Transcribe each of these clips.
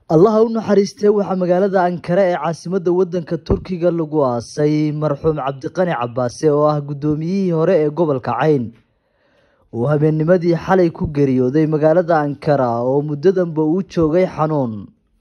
allaha u naxariistee waxaa magaalada ankara ee caasimadda waddanka turkiga lagu aasay marxuum cabdiqani cabaase oo ah guddoomiyihii hore ee gobolka cayn uu habeennimadii xalay ku geeriyooday magaalada ankara oo muddadanba uu joogay xanuun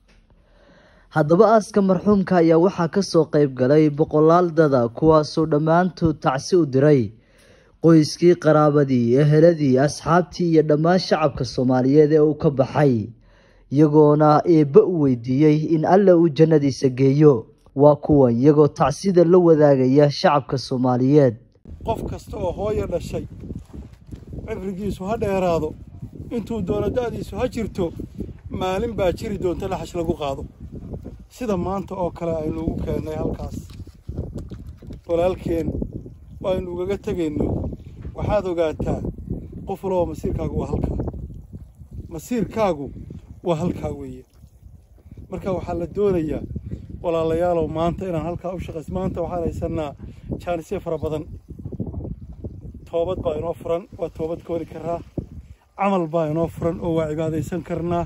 haddaba aaska marxuumka ayaa waxaa kasoo qeyb galay boqolaal dada kuwaasoo dhammaantood tacsi u diray qoyskii qaraabadii eheladii asxaabtii iyo dhammaan shacabka soomaaliyeed ee uu ka baxay iyagoona eebbe u weydiiyey in alle uu jannadiisa geeyo waa kuwan iyagoo tacsida la wadaagaya shacabka soomaaliyeed qof kasta oo hooyo dhashay cibrigiisu ha dheeraado intuu doono da'diisu ha jirto maalin baa jiri doonta laxash lagu qaado sida maanta oo kale aynu ugu keennay halkaas walaalkeen aynu ugaga tegayno waxaad ogaataa qof walaba masiirkaagu waa halkaa masiirkaagu waa halkaa weeye marka waxaa la doonayaa walaalayaalow maanta inaan halkaa u shaqays maanta waxaan haysannaa jaanisyo fara badan toobad baa inoo furan waa toobad kooli karaa camal baa inoo furan oo waa cibaadaysan karnaa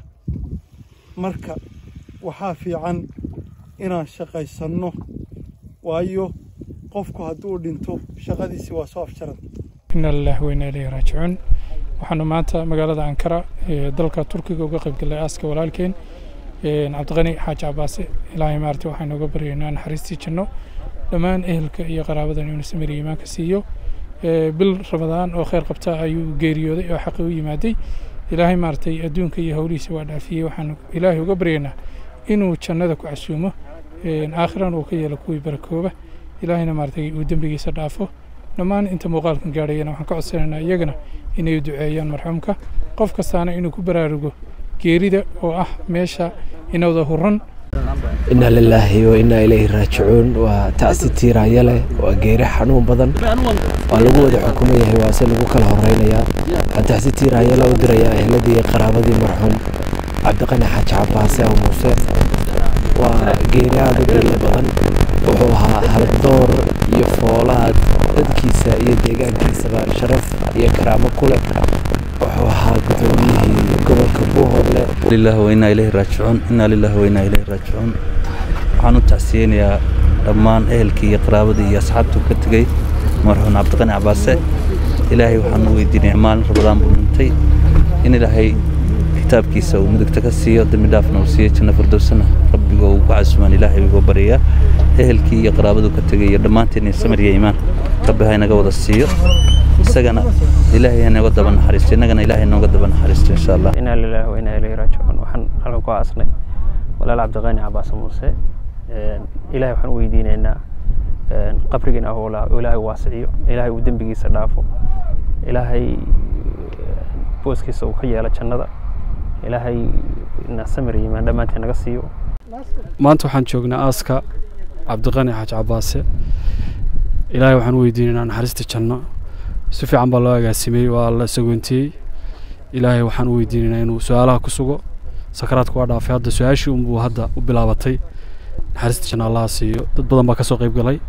marka waxaa fiican inaan shaqaysanno waayo qofku hadduu dhinto shaqadiisii waa soo afjaran ina lillahi wa inna ilayhi raajicuun waxaanu maanta magaalada ankara ee dalka turkiga uga qayb galnay aaska walaalkeen cabdiqani xaaji cabaase ilaahay maarti waxaynu uga baryaynaa naxariistii janno dhammaan ehelka iyo qaraabadan inuu samiriya iimaanka siiyo bil ramadaan oo kheyr qabta ayuu geeriyooday oo xaqi u yimaaday ilaahay maaragtay adduunka iyo howlihiisa waa dhaafiyey waxaanu ilaahay uga baryaynaa inuu jannada ku casuumo aakhirana uu ka yeelo kuwii barakooba ilaahayna maaragtay uu dembigiisa dhaafo dhammaan inta muuqaalkan gaadhayana waxaan ka codsanaynaa iyagana inay duceeyaan marxuumka qof kastaana inuu ku baraarugo geerida oo ah meesha inawda huran inna lilaahi wa innaa ilayhi raajicuun waa tacsi tiiraanya leh waa geeri xanuun badan waa lagu wada xukuman yahay waase lagu kala horeynayaa waxaan tacsi tiiraanya le u dirayaa ehladii iyo qaraabadii marxuum cabdiqani xaaji cabaase aw muuse waa geeri aada u qiimo badan wuxuu ahaa haldoor iyo foolaad dadkiisa iyo deegaankiisaba sharaf iyo karaamo ku leh wuxuu ahaa gudoomiyihii gobolka buuhoodle lillahi wa innaa ilayhi raajicuun innaa lillahi wa innaa ilayhi raajicuun waxaan u tacsiyeynayaa dhammaan ehelkii iyo qaraabadii iyo asxaabtuu ka tegey marxuun cabdiqani cabaase ilaahay waxaan u weydiinaya maalin rabadaan buu dhintay in ilaahay kitaabkiisa uu mudugta ka siiyo dembi dhaafna uu siiyo janno firdowsana rabbiga uu ku casumaan ilaahay uga baryayaa ehelkii iyo qaraabaduu ka tegay iyo dhammaanteen samir iyo iimaan rabbi ha inaga wada siiyo isagana ilaahay hanaga daba naxariisto innagana ilaahay nooga daba naxariisto insha allah inaa lilaahi wa inaa ilayhi raajicuun waxaan halkan ku aasnay walaal cabdiqaani cabaase muuse ilaahay waxaan u weydiinaynaa qabrigiina ah ilaahay waasiciyo ilaahay uu dembigiisa dhaafo ilaahay booskiisa uu ka yeelo jannada ilaahay na samir yimaan dhammaanteen naga siiyo maanta waxaan joognaa aaska cabdiqani xaaji cabaase ilaahay waxaan u weydiinaynaa naxariista janno si fiican baa loo agaasimey waa la sagoontiyey ilaahay waxaan u weydiinaynaa inuu su-aalaha ku sugo sakaraadka waa dhaafay hadda su-aashii unbuu hadda u bilaabatay naxariista janno allaha siiyo dad badan baa ka soo qayb galay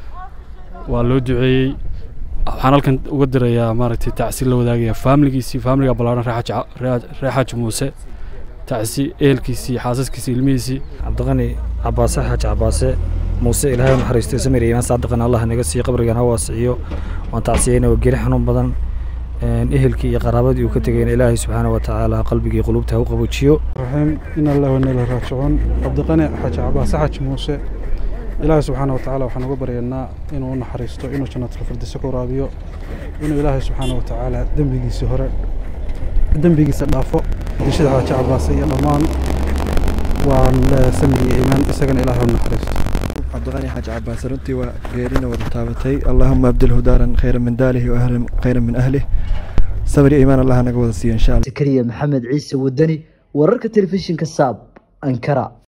waa loo duceeyey waxaan halkan uga dirayaa maaragtay tacsi la wadaagaya faamiligiisii faamiliga ballaaran ree xaaji muuse tacsi ehelkiisii xaasaskiisii ilmihiisii cabdiqani cabaase xaaji cabaase muuse ilaahay u naxariistay samir iimaan saadiqan allah naga siiyo qabrigan ha waasiciyo waan tacsiyeyna waa geri xanuun badan ehelkii iyo qaraabadii uu ka tegayna ilaahay subxaana wa tacaala qalbigii qulubta ha u qaboojiyo raxiim ina allah wa inna ilayhi raajicuun cabdiqani xaaji cabaase xaaji muuse ilaahay subxaana wa tacaala waxaan uga baryaynaa inuu u naxariisto inuu jannatul firdisa ka waraabiyo inuu ilaahay subxaana wa tacaala dembigiisii hore dembigiisa dhaafo bulshada xaaji cabaase iyo dhammaan waan samiriya iimaan isagana ilaahay u naxariisto cabdiqani xaaji cabaase runtii waa geerina wada taabatay allaahuma abdilhu daaran khayra min daalihi wa ahlan khayra min ahlih sabir iyo iimaan allah naga wada siiyo insha allah zakariya maxamed ciise wadani wararka telefishinka saab ankara